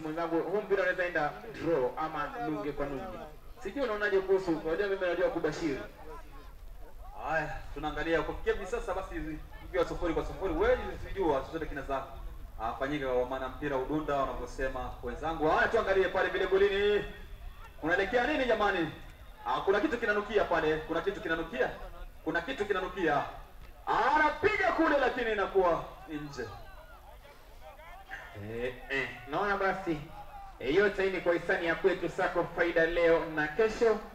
mwenzangu, huu mpira unaweza enda draw ama nunge kwa nunge. Sijui unaonaje kuhusu, unajua mimi najua kubashiri. Haya, tunaangalia kufikia hivi sasa basi ikiwa sufuri kwa sufuri, wewe sijua chochote kinaweza afanyika kwa maana mpira udunda wanavyosema wenzangu. Haya, tuangalie pale vile golini. Kunaelekea nini jamani? Ah, kuna kitu kinanukia pale, kuna kitu kinanukia. Kuna kitu kinanukia. Ah, anapiga kule lakini inakuwa nje. Eh, eh, naona basi eh, yote hii ni kwa hisani ya kwetu Sako Faida leo na kesho